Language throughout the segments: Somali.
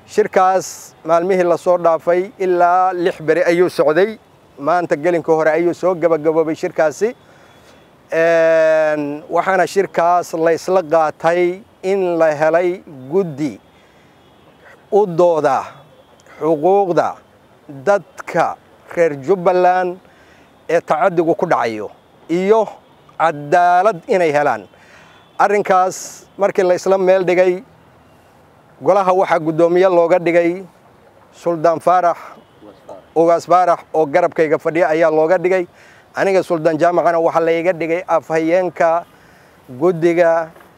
shirkaas maalmihii lasoo dhaafay ilaa lix beri ayuu socday maanta gelinka hore ayuu soo gebagaboobay shirkaasi waxaana shirkaas laysla qaatay in la helay guddi u dooda xuquuqda dadka reer jubbaland ee tacadigu ku dhacayo iyo cadaalad inay helaan arrinkaas markii la isla meel dhigay golaha waxaa guddoomiye looga dhigay suldaan faarax ugaas faarax oo garabkayga fadhiya ayaa looga dhigay aniga suldaan jaamacana waxaa layga dhigay afhayeenka guddiga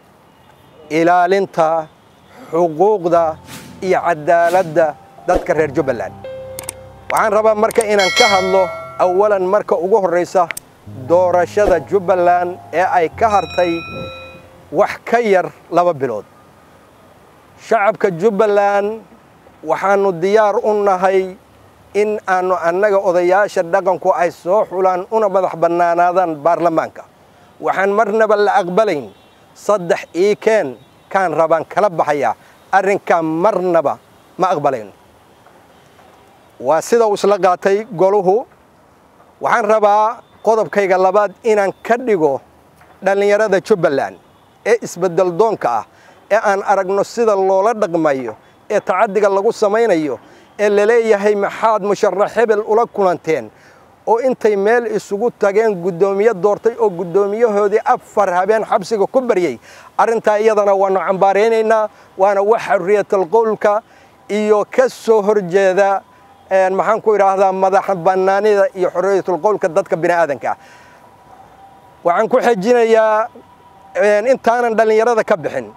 ilaalinta xuquuqda iyo cadaaladda dadka reer jubbaland waxaan rabaa marka inaan ka hadlo awalan marka ugu horraysa doorashada jubbaland ee ay ka hartay wax ka yar laba bilood shacabka jubbaland waxaannu diyaar u nahay in aannu annaga odayaasha dhaqanku ay soo xulaan una madax bannaanaadaan baarlamaanka waxaan marnaba la aqbalayn saddex iikeen kaan rabaan kala baxayaa arrinkaa marnaba ma aqbalayn waa sida uu isla qaatay goluhu waxaan rabaa qodobkayga labaad inaan ka dhigo dhallinyarada jubbaland ee isbeddel doonka ah ee aan aragno sida loola dhaqmayo ee tacaddiga lagu samaynayo ee laleeyahay maxaad musharax hebel ula kulanteen oo intay meel isugu tageen guddoomiye doortay oo guddoomiyahoodii afar habeen xabsiga ku baryey arrintaa iyadana waannu cambaaraynaynaa waana wax xurriyatal qowlka iyo ka soo horjeeda maxaan ku idhaahdaa madax bannaanida iyo xorriyatul qowlka dadka bini aadanka waxaan ku xejinayaa intaanan dhallinyarada ka bixin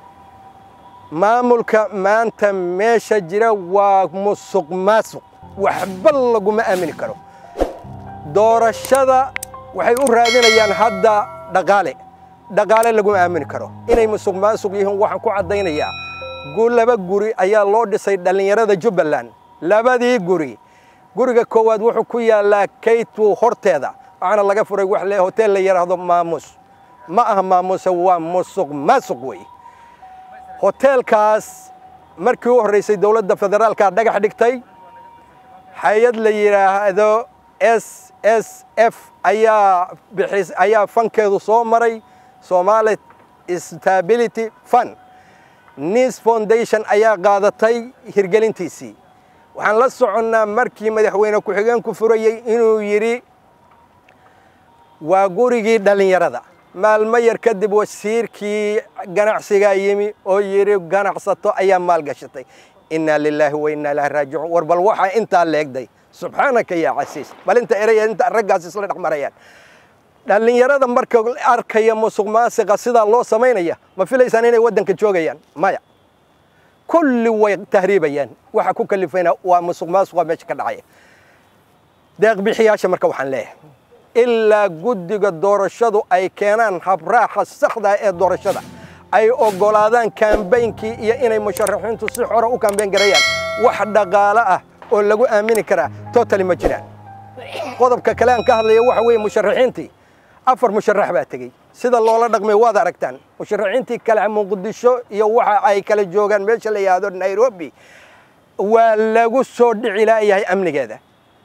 maamulka maanta meesha jira waa musuq maasuq waxba laguma aamini karo doorashada waxay u raadinayaan hadda dhaqaale dhaqaale laguma aamini karo inay musuq maasuq yihiin waxaan ku caddaynayaa laba guri ayaa loo dhisay dhallinyarada jubbaland labadii guri guriga koowaad wuxuu ku yaallaa kaytu horteeda waxaana laga furay wax le hotel la yidhaahdo maamuus ma aha maamuuse waa musuq maasuq wey hoteelkaas markii u horraysay dowladda federaalka dhagax dhigtay hay-ad la yidhaahdo s s f ayaa bixis ayaa fankeedu soo maray somali stability fund nis foundation ayaa qaadatay hirgelintiisii waxaan la soconnaa markii madaxweyne ku-xigeenku furayey inuu yidhi waa gurigii dhallinyarada maalmo yar kadib wasiirkii ganacsigaa yimi oo yidhi ganacsato ayaa maalgashatay innaa lilaahi wa innaa ilaahi raajicuun war bal waxaa intaa leegday subxaanaka yaa casiis bal inta eraya inta raggaas isla dhex marayaan dhallinyarada marka arkaya musuq maasiqa sidaa loo samaynaya ma filaysaan inay waddanka joogayaan maya kulli way tahriibayaan waxa ku kalifayna waa musuq maasuqa meesha ka dhacaya deeqbixiyaasha marka waxaan leeyahay ilaa guddiga doorashadu ay keenaan habraaxa saxda ee doorashada ay oggolaadaan kaambeynkii iyo inay musharaxiintu si xora u kaambeyn garayaan wax dhaqaalo ah oo lagu aamini karaa totali ma jiraan qodobka kale aan ka hadlaya waxa weeye musharaxiintii afar musharax baa tegey sida loola dhaqmay waad aragtaan musharaxiintii kale muqdisho iyo waxa ay kala joogaan meesha la yidhaahdo nairobi waa lagu soo dhici laayahay amnigeeda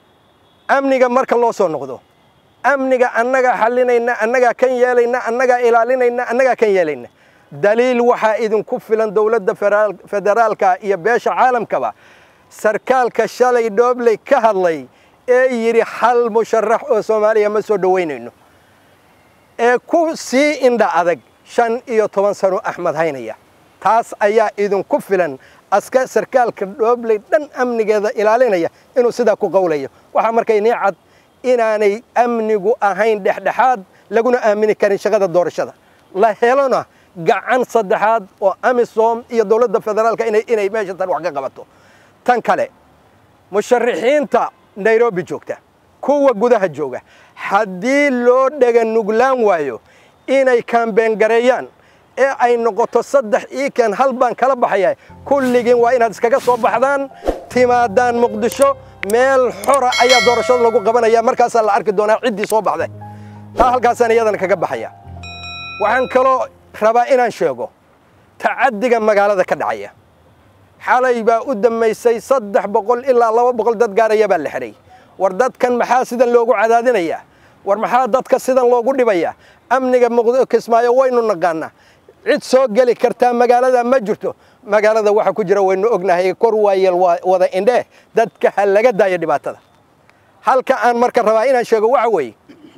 amniga marka loo soo noqdo amniga annagaa xallinayna annagaa kan yeelayna annagaa ilaalinayna annagaa kan yeelayna daliil waxaa idinku filan dowladda federaalka iyo beesha caalamkaba sarkaalka shalay dhoobley ka hadlay ee yidhi hal musharax oo soomaaliya ma soo dhowaynayno ee ku sii indha adag shan iyo toban sano axmed haynaya taas ayaa idinku filan aska sarkaalka dhoobley dhan amnigeeda ilaalinaya inuu sidaa ku qowlayo waxaa marka inii cad inaanay amnigu ahayn dhexdhexaad laguna aamini karin shaqada doorashada la helona gacan saddexaad oo amisom iyo dowladda federaalka inay meesha tan wax ka qabato tan kale musharaxiinta nairobi joogta kuwa gudaha jooga haddii loo dhega nuglaan waayo inay kaambeengareeyaan ee ay noqoto saddex iikan hal baan kala baxaya kulligiin waa inaad iskaga soo baxdaan timaadaan muqdisho meel xora ayaa doorashada lagu qabanaya markaasaa la arki doonaa ciddii soo baxday taa halkaasaan iyadana kaga baxaya waxaan kaloo rabaa inaan sheego tacaddiga magaalada ka dhacaya xalay baa u dammaysay saddex boqol ilaa laba boqol dad gaaraya baa la xidhay war dadkan maxaa sidan loogu cadaadinayaa war maxaa dadka sidan loogu dhibayaa amniga kismaayo waynu naqaanaa cid soo geli kartaa magaalada ma jirto magaalada waxa ku jira waynu ognahay kor waayeel wada indhee dadka ha laga daayo dhibaatada halka aan marka rabaa inaan sheego waxa weeye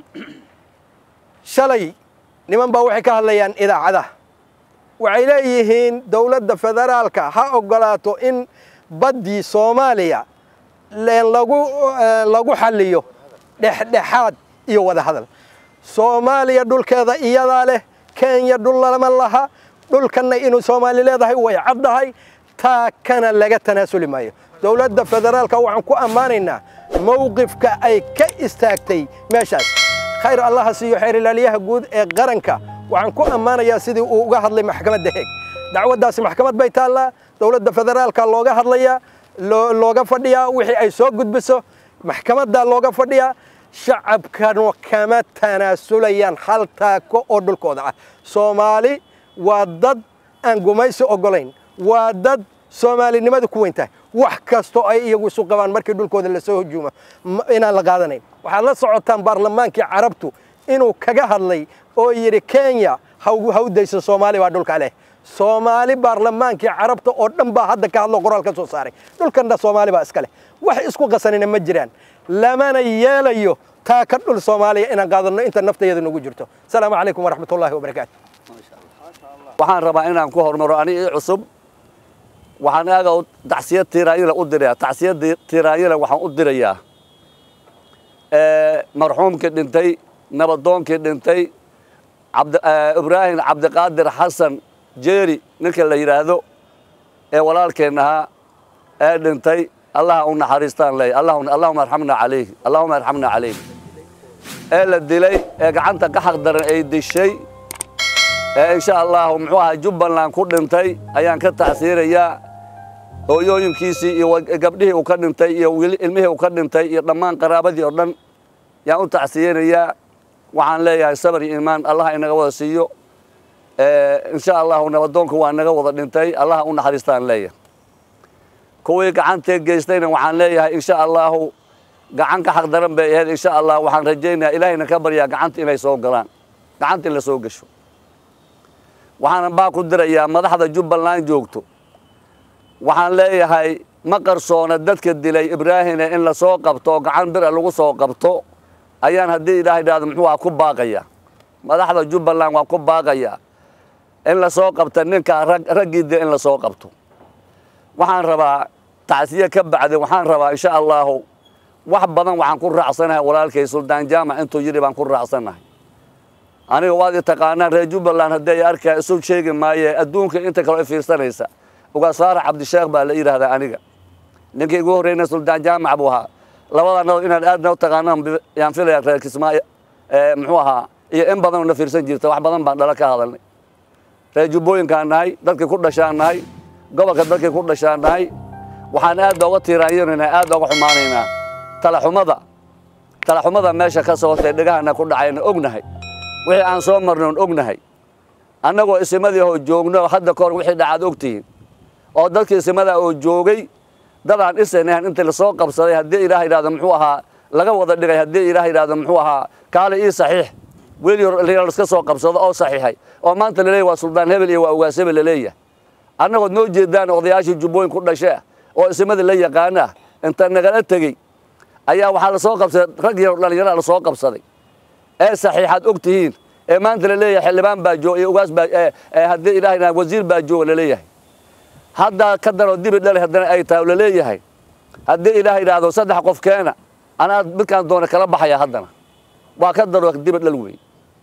shalay niman baa waxay ka hadlayaan idaacadaha waxay leeyihiin dowladda federaalka ha oggolaato in baddii soomaaliya lagu lagu xalliyo dhexdhexaad iyo wada hadal soomaaliya dhulkeeda iyadaa leh kenya dhul lama laha dhulkanna inuu soomaali leedahay way caddahay taa kana laga tanaasuli maayo dowladda federaalka waxaan ku ammaanaynaa mowqifka ay ka istaagtay meeshaas khayr allaha siiyo xeer ilaaliyaha guud ee qaranka waxaan ku ammaanayaa sidii uu uga hadlay maxkamadda heeg dacwaddaasi maxkamad bay taallaa dowladda federaalka looga hadlayaa looga fadhiyaa wixii ay soo gudbiso maxkamaddaa looga fadhiyaa shacabkanu kama tanaasulayaan hal taako oo dhulkooda ah soomaali waa dad aan gumaysi oggolayn waa dad soomaalinimada ku weyn tahay wax kastoo ay iyagu isu qabaan markii dhulkooda lasoo hujuumo inaan la qaadanayn waxaad la socotaan baarlamaankii carabtu inuu kaga hadlay oo yidhi kenya hawdayso soomaali baa dhulka leh soomaali baarlamaankii carabta oo dhan baa hadda ka hadlo qoraal ka soo saaray dhulkanna soomaali baa iska leh wax isku qasanina ma jiraan lamana yeelayo taa ka dhul soomaaliya inaan qaadanno inta naftayada nagu jirto asalaamu calaykum waraxmat ullahi wabarakaatu waxaan rabaa inaan ku hormaro ani ii cusub waxaan aaga tacsiyad tiiraanyila u dirayaa tacsiyad tiiraanyila waxaan u dirayaa marxuumkii dhintay nabadoonkii dhintay ibraahim cabdiqaadir xasan jeeri ninka la yidhaahdo ee walaalkeen ahaa ee dhintay allaha u naxariistaan leey allahuma arxamna calayh allahuma arxamna calayh ee la dilay ee gacanta ka xaq daran ay dishay ee insha allahu muxuu ahaa jubbaland ku dhintay ayaan ka tacsiirayaa hooyooyinkiisii iyo gabdhihii uu ka dhintay iyo ilmihii uu ka dhintay iyo dhammaan qaraabadii oo dhan yaan u tacsiyeynayaa waxaan leeyahay sabar iyo iimaan allaha inaga wada siiyo insha allahu nabadoonku waa naga wada dhintay allaha u naxariistaan leeyahay kuwii gacantee geystayna waxaan leeyahay insha allahu gacan ka xaq daran bay ahayd insha allah waxaan rajaynayaa ilaahayna ka baryaa gacanta inay soo galaan gacanta in la soo gasho waxaanan baa ku dirayaa madaxda jubbaland joogto waxaan leeyahay ma qarsoona dadka dilay ibraahine in la soo qabto oo gacan bira lagu soo qabto ayaan haddii ilaah idhaahdo muxuu aha ku baaqaya madaxda jubbaland waa ku baaqaya in la soo qabta ninka raggii dil in la soo qabto waxaan rabaa tacsiye ka bacdi waxaan rabaa insha allahu wax badan waxaan ku raacsanahay walaalkay suldaan jaamac intuu yidhi baan ku raacsanahay aniga waad i taqaanaan reer jubbaland haddii ay arkaa isu sheegi maaye adduunka inta kale i fiirsanaysa ugaasfaara cabdisheekh baa la yidhaahdaa aniga ninkii igu horreyna suldaan jaamac buu ahaa labada nado inaad aadna u taqaanaan yaan filaya reer kismaayo muxuu ahaa iyo in badanoo na fiirsan jirta wax badan baan dhala ka hadalnay reer jubbooyinkaan nahay dadkii ku dhashaan nahay gobolka dadkii ku dhashaan nahay waxaan aad ooga tiiraanyanaynaa aad ooga xumaanaynaa talaxumada talaxumada meesha ka socotay dhegahana ku dhacayna ognahay wixii aan soo marnay oon ognahay annagoo isimadii oo joogno hadda kahor wixii dhacaad ogtihiin oo dadkii isimada oo joogay dadaan isanahan intii lasoo qabsaday haddii ilaah yidhahdo muxuu ahaa laga wada dhigay haddii ilaah yidhahdo muxuu ahaa kaale ii saxiix weli laska soo qabsado oo saxiixay oo maanta laleeyahy waa suldaan hebel iyo waa ugaas hebel laleeyahay annagood noo jeedaan odayaashii jubbooyin ku dhashe oo isimadii la yaqaana inta nagala tegey ayaa waxaa lasoo qabsaday rag yar dhallinyara lasoo qabsaday ee saxiixaad og tihiin ee maanta laleeyahay xildhibaan baa joog iyo ugaas baa haddii ilaah yidhahdo wasiir baa jooga laleeyahay haddaa ka daroo dibi dhali haddana ay tahay laleeyahay haddii ilaah yidhaahdo saddex qof keena anaa midkaan doona kala baxaya haddana waa ka daro dibi dhal wey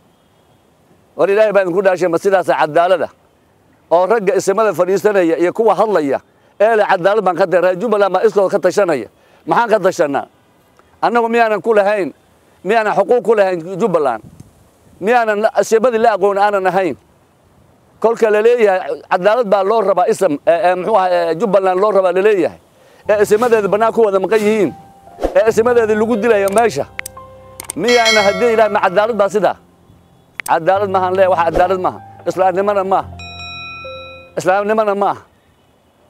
war ilaahay baa idinku dhaashay ma sidaasa cadaalada oo ragga isimada fadhiisanaya iyo kuwa hadlaya ee le cadaalad baan ka da reer jubbaland baa iskooda ka tashanaya maxaan ka tashanaa annagu miyaanan ku lahayn miyaanan xuquuq ku lahayn jubbaland miyaanan isimadii la aqoon aanan ahayn kolka laleeyahay cadaalad baa loo rabaa ism muxuu aha jubbaland loo rabaa laleeyahay ee isimadeeda bannaan ku wada maqan yihiin ee isimadeeda lagu dilaya meesha miyaana haddii ilahay ma cadaalad baa sidaa cadaalad maahan leeyahay wax cadaalad maaha islaamnimana maaha islaamnimana maaha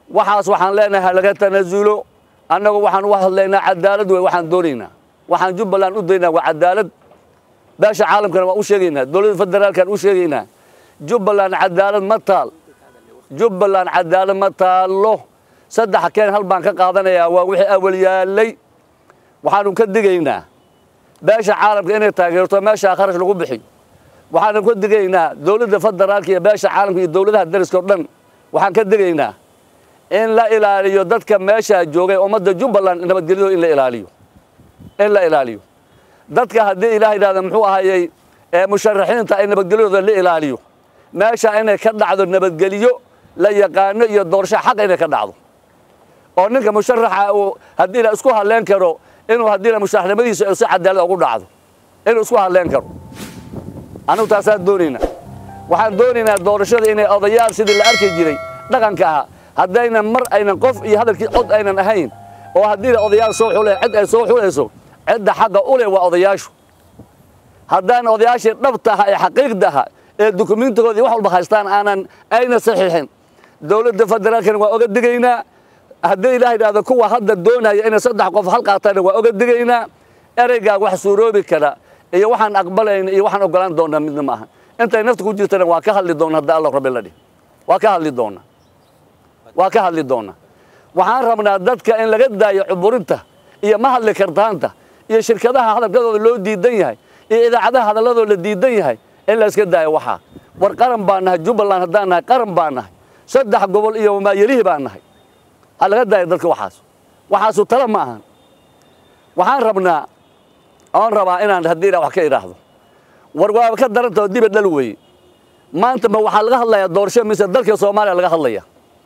waxaas waxaan leenahay ha laga tanasulo annagu waxaan u hadlaynaa cadaalad wey waxaan doonaynaa waxaan jubbaland u daynaa waa cadaalad beesha caalamkana waan u sheegaynaa dowladda federaalkaan u sheegaynaa jubbaland cadaalad ma taal jubbaland cadaalad ma taallo saddex keen hal baan ka qaadanayaa waa wixii awal yaallay waxaanu ka digaynaa beesha caalamka inay taageerto meeshaa kharash lagu bixiyo waxaanu ka digaynaa dowladda federaalka iyo beesha caalamka iyo dowladaha dariska o dhan waxaan ka digaynaa in la ilaaliyo dadka meeshaa joogay ummadda jubbaland nabadgelyadooda in la ilaaliyo in la ilaaliyo dadka haddii ilaah yidhahda muxuu ahayey ee musharaxiinta ay nabadgelyadooda la ilaaliyo meesha inay ka dhacdo nabadgelyo la yaqaano iyo doorasho xaqa inay ka dhacdo oo ninka musharaxa uu haddii la isku hadleen karo inuu haddii la musharaxnimadiisa si cadaalad ugu dhacdo inuu isku hadleen karo anigu taasaan doonaynaa waxaan doonaynaa doorashada inay odayaal sidii la arki jiray dhaqanka ahaa haddaynan mar aynan qof iyo hadalkii cod aynan ahayn oo haddii la odayaal soo xule cid ay soo xulayso cidda xagga u leh waa odayaashu haddaan odayaashii dhabta aha ee xaqiiqda aha ee dukumiintigoodii wax walba haystaan aanan ayna saxiixin dowladda federaalkana waa oga digaynaa haddii ilaah yidhahdo kuwa hadda doonaya inay saddex qof hal qaataana waa oga digaynaa ereygaa wax suuroobi kara iyo waxaan aqbalayna iyo waxaan ogolaan doonaa midna ma aha intay nafta ku jirtana waa ka hadli doona hadda allah rabbi la dhih waa ka hadli doona waa ka hadli doona waxaan rabnaa dadka in laga daayo cuburinta iyo ma hadli kartaanta iyo shirkadaha hadalkadooda loo diidan yahay iyo idaacadaha hadalladooda la diidan yahay in la iska daayo waxaa war qaran baan nahay jubbaland haddaan nahay qaran baan nahay saddex gobol iyo maayelihii baan nahay ha laga daayo dadka waxaas waxaasu tala ma ahan waxaan rabnaa oon rabaa inaan haddii ila wax ka idhaahdo war waaba ka darantao diba dhal weeye maanta ma waxaa laga hadlayaa doorasho mise dalka soomaaliya laga hadlaya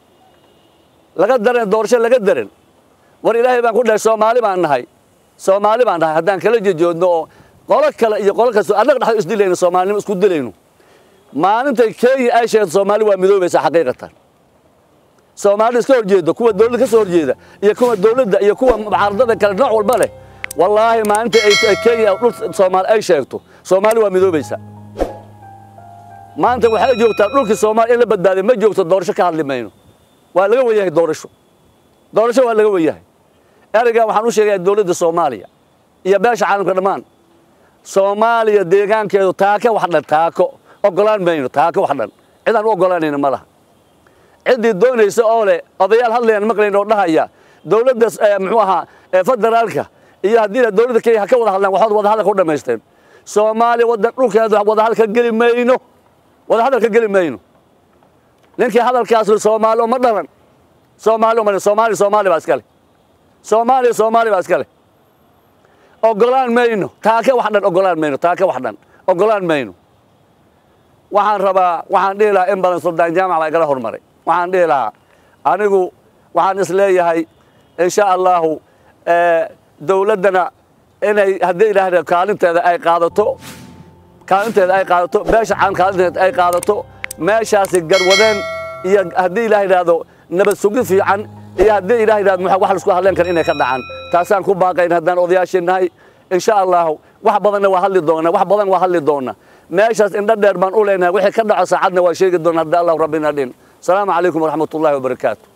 laga daran doorasho laga daran war ilaahay baan ku dhahay soomaali baan nahay soomaali baan nahay haddaan kala jejoodno oo qolo kale iyo qolo kasto annaga dhexdo isdilayno soomaalinimo isku dilayno maalintay kenya ay sheegto soomaali waa midoobaysa xaqiiqatan soomaali iska horjeedo kuwa dowladda ka soo horjeeda iyo kuwa dowladda iyo kuwa mucaaradada kale nooc walba leh wallaahi maalinta ay kenya dhul soomaali ay sheegto soomaali waa midoobaysa maanta waxay joogtaa dhulkii soomaaliya in la badbaaday ma joogto doorasho ka hadli mayno waa laga wenyahay doorasho doorasho waa laga wenyahay ereygan waxaan u sheegayaa dowladda soomaaliya iyo beesha caalamka dhammaan soomaaliya deegaankeedu taako wax dhan taako ogolaan mayno taako wax dhan cidaan u ogolaanayno ma laha ciddii doonaysa oo leh odayaal hadlayaan maqlayn oo dhahaya dowladda muxuu ahaa federaalka iyo haddii dowladda kenya ha ka wada hadlaan waxood wada hadalka u dhammaysteen soomaaliya wadan dhulkeeda wada hadalka geli mayno wada hadalka geli mayno ninkii hadalkaas soomaali uma dhalan soomaali uma soomaali soomaali baa iskale soomaaliya soomaali baa iskale ogolaan mayno taake wax dhan ogolaan mayno taake wax dhan ogolaan mayno waxaan rabaa waxaan dhihi lahaa in badan suldaan jaamac baa igala hormaray waxaan dhihi lahaa anigu waxaan is leeyahay insha allahu dowladdana inay haddii idhaahda kaalinteeda ay qaadato kaalinteeda ay qaadato beesha caan kaalinteeda ay qaadato meeshaasi garwadeen iyo haddii ilaah yidhaahdo nabad sugid fiican iyo haddii ilaah yidhahdo wax laisku hadleen kara inay ka dhacaan taasaan ku baaqayn haddaan odayaashii nahay insha allahu wax badanna waa hadli doona wax badan waa hadli doona meeshaas indho dheer baan u leenahay wixii ka dhaco saacadna waa sheegi doona haddii allahu rabbina dhin asalaamu calaykum waraxmat ullahi wabarakaatu